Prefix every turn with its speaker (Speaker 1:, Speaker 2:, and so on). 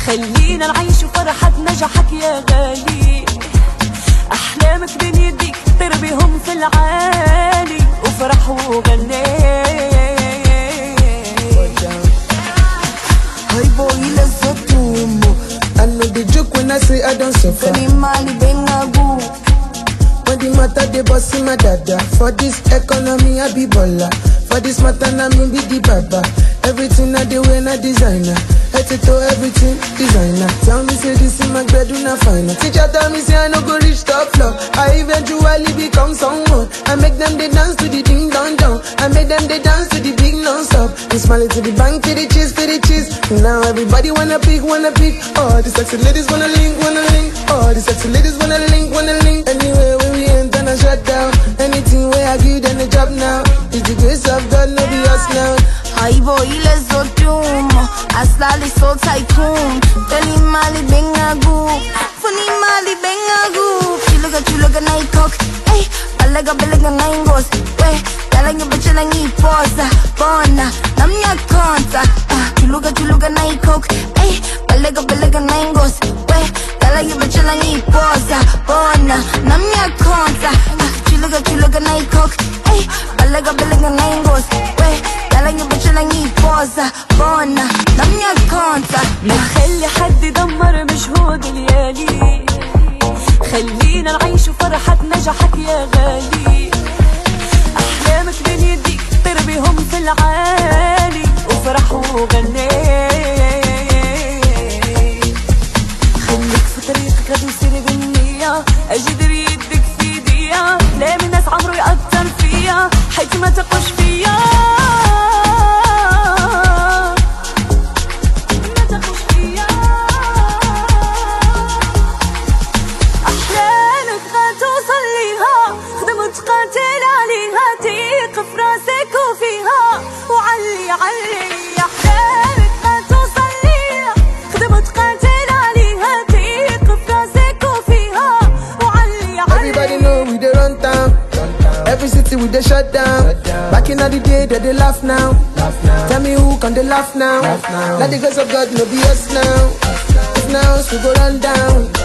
Speaker 1: خلينا نعيش فرحة نجاحك يا غالي أحلامك بين يديك طير بيهم في العالي وفرح وغني
Speaker 2: Hi boy, let's go to mo. I know the joke when I say I don't suffer.
Speaker 3: Feli mali benga gu
Speaker 2: When the matter they boss in my dada. For this economy I be baller. For this matter na me be the baba. Everything I do when I designer. Head to toe everything designer. Tell me say this in my bed na fine. Teacher tell me say I no go reach top floor. I eventually become someone. I make them they dance to the ding dong dong. I make them they dance to the big non stop. And smile to the bank to the cheese to the cheese. Now everybody wanna pick wanna pick. All the sexy ladies wanna link wanna link. All the sexy ladies wanna link wanna link. Anywhere where we enter and shut down. Anything where I give them a job now. It's the grace of God, no be us now.
Speaker 3: Haibo ile zotumo Aslali so tycoon Feli mali benga gu Funi mali benga gu Chuluga chuluga na ikok Ey, balega balega na ingos We, dalangi bachela ngi posa Bona, namnya konta Ah, Chuluga chuluga na ikok Ey, balega balega na ingos We, dalangi bachela ngi posa Bona, namnya konta Ah, Chuluga chuluga na ikok Ey, balega balega na ingos We, dalangi bachela ngi posa Bona, namnya konta
Speaker 1: ما تخلي حد يدمر مجهود الليالي خلينا نعيش فرحة نجاحك يا غالي أحلامك بين يديك طير بيهم في العالي وفرح وغني خليك في طريقك غادي وسيري بالنية أجدر يدك في ايديا لا من ناس عمرو يأثر فيا حيث ما تقوش فيا ما تخش فيا أحلامك غتوصل ليها خدم وتقاتل عليها تيق في راسك وفيها وعلي علي أحلامك غتوصل ليها خدم وتقاتل عليها تيق في راسك وفيها وعلي علي
Speaker 2: Everybody know we dey run town. Every city we dey shut down. Back in the day, they dey laugh now. Tell me who can they laugh now? Now the grace of God no be us now. If now us we go run down.